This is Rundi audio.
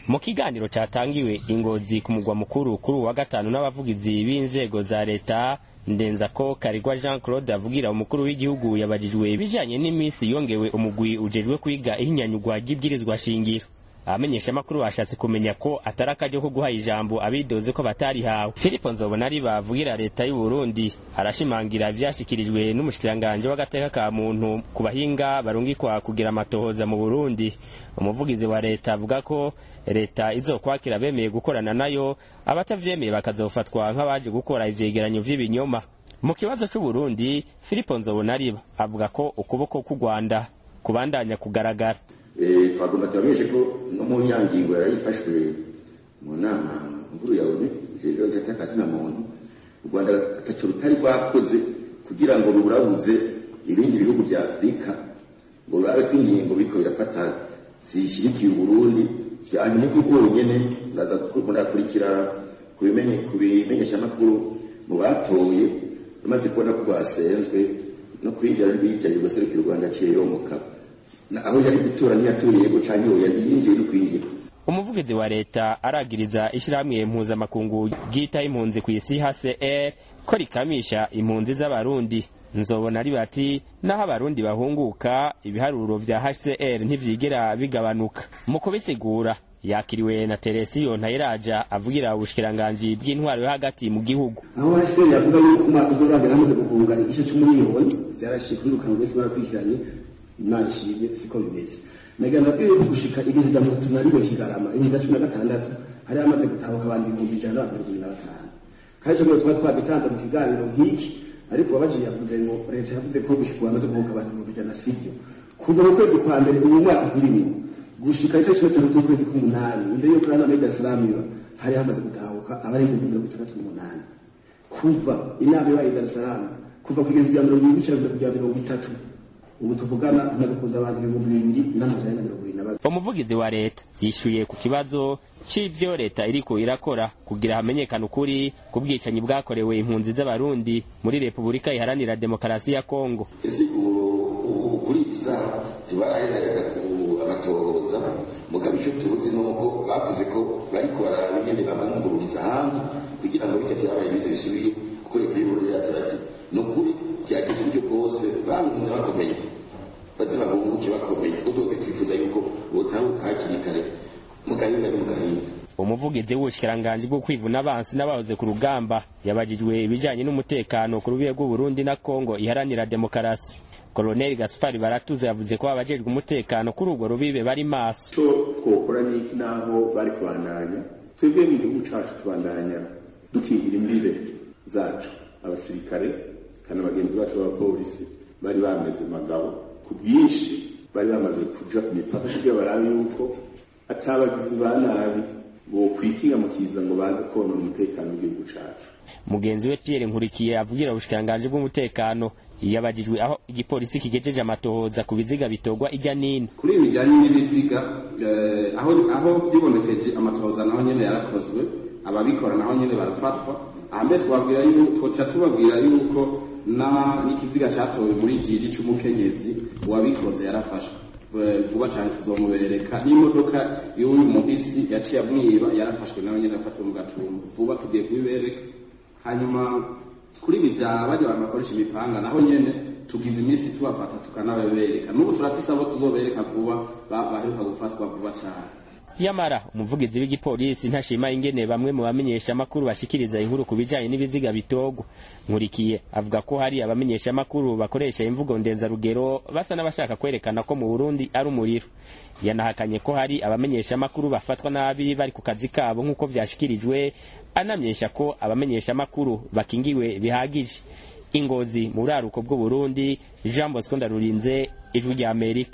mu kiganiro cyatangiwe ingozi ku mugwa mukuru kuri uwa gatanu n'abavugizi b'inzego za leta ndenza ko karigwa jean claude avugira umukuru w'igihugu yabajijwe ibijanye n'iminsi yongewe umugwi ujejwe kwiga ihinyanyurwa ry'ibwirizwa shingiro abamenyeshamakuru bashatse kumenya ko atari akaryo ko guha ijambo abidoze ko batarihawe filipo nzobona ari bavugira leta y'u burundi arashimangira ivyashikirijwe n'umushikiranganji w'agateka ka muntu ku bahinga barungikwa kugira amatohoza mu burundi umuvugizi wa leta avuga ko leta izokwakira bemeye gukorana nayo abatavyemeye bakazofatwa nk'abaje gukora ivyegeranyo vy'ibinyoma mu kibazo c'uburundi filipo nzobona ariba avuga ko ukuboko k'u rwanda kubandanya kugaragara twagomba tubamenyeshe ko no mu nyangingo yarayifashwe mu nama nkuru ya onu rero gatakazi na muntu u rwanda ataco rutari rwakoze kugira ngo ruburabuze ibindi bihugu vya afurika ngo rurabe ko ingingo biriko birafata zishirikiye uburundi vyanyuma bwonyene muraza murakurikira ku bimenyeshamakuru mu batoye rumaze kubona ko rwasenzwe no kwinjira rwicaye guserukira u rwanda aciye yomoka aho yari gutura ntiyatuye yego canke oya yinjiye no kwinjira umuvugizi wa leta aragiriza ishirahamwe mpuzamakungu ryita impunzi ku isi hcr ko rikamisha impunzi z'abarundi nzobona ari bati naho abarundi bahunguka ibiharuro vya hcr ntivyigera bigabanuka mu kubisigura yakiriwe na teresiyo ntayiraja avugira ubushikiranganji bw'intwaro yo hagati mu gihugu aho hcr yavuga yuko umwaka uzorangira hamaze guhunga igice c'umuriyoni vyarashiye kwirukanwa wese barakurikiranye imana ishimye siko bimeze nagira nabwiye ko gushika igihe rya mirongo itatu na rimwe kigarama ibihumbi na cumi na gatandatu hari hamaze gutahuka abantu ibihumbi ijana n'abantu mirongo na batanu kandi ico twari twabitanze mu kiganiro nk'iki ariko uwabajiye yavuze ngo leta yavuze ko gushika bamaze guhuka abantu ibihumbi ijana sivyo kuva mu kwezi kwa mbere uyu mwaka turimo gushika itariki gatanu z'ukwezi k'umunani imbere y'uko rana muri dar iba hari hamaze gutahuka abari ibihumbi mirongo itandatu n'umunani kuva inama ibaye dar es salaam kuva ku igihumbi rya mirongo ibiri rya mirongo itatu ubu tuvugana hamaze kuza abantu ibihumbi bibiri n'amajana na mirongo ibiri na babiri umuvugizi wa leta yishuye ku kibazo c'ivyo leta iriko irakora kugira hamenyekane ukuri ku bwicanyi bwakorewe impunzi z'abarundi muri repubulika iharanira demokarasi ya kongo ese kuri isa ntibarahereza amatohoza mugabo ico tuzi nuko bavuze ko bariko bararaba ingene babungururiza hamwe kugira ngo bityo vyabaye bize bisubire kuko leta y'uburundi irasaba ati ni ukuri byageze uburyo bwose bangunze bakomeye baze bahunguke bakomeye ubwo twifuza yuko botahuka hakiri kare mugahinda no mugahinda umuvugizi w'ubushikiranganji bwo kwivuna abansi n'abahoze ku rugamba yabajijwe ibijanye n'umutekano ku rubibe rw'uburundi na kongo iharanira demokarasi koloneli gaspari baratuze yavuze ko abajejwe umutekano kuri urwo rubibe bari maso ico twokora niki naho bari kubandanya twebwe mu gihugu cacu tubandanya dukingira imbibe zacu abasirikare kandi abagenzi bacu b'abapolisi bari bameze magabo ku bwinshi bari bamaze kuja ku mipaka kugira barabe yuko atabagizi ba nabi bokwikinga mu kiza ngo baze konona umutekano w'igihugu cacu mugenzi we Pierre Nkurikiye avugira ubushikiranganji bw'umutekano yabajijwe aho igipolisi kigejeje amatohoza ku biziga bitogwa irya nino kuri ibi bijanye n'ibiziga aho aho byibonekeje amatohoza naho nyene yarakozwe ababikora naho nyene barafatwa ahambere twabwira yuko twoca tubabwira yuko na n'ikiziga catowe muri jiji c'umukenyezi uwabikoze yarafashwe vuba cyane tuzomubereka n'imodoka y'uyu muhisi yaciye amwiba yarafashwe nawe nyene afatiwe mu gatumba vuba tugiye kubibereka hanyuma kuri ibi bya bari abantu bakoresha imipanga naho nyene tugize iminsi tubafata tukanababereka n'ubu turafise abo tuzobereka vuba baheruka gufatwa vuba cyane yamara umuvugizi w'igipolisi ntashima ingene bamwe mu bamenyesha amakuru bashikiriza inkuru ku bijanye n'ibiziga bitogwa nkurikiye avuga ko hari abamenyesha amakuru bakoresha imvugo ndenzarugero basa n'abashaka kwerekana ko mu Burundi ari umuriro yanahakanye ko hari abamenyesha amakuru bafatwa nabi bari ku kazi kabo nk'uko vyashikirijwe anamyesha ko abamenyesha amakuru bakingiwe bihagije ingozi mu buraruko bw'u Burundi Jean Bosco Ndarurinze ijwi rya Amerika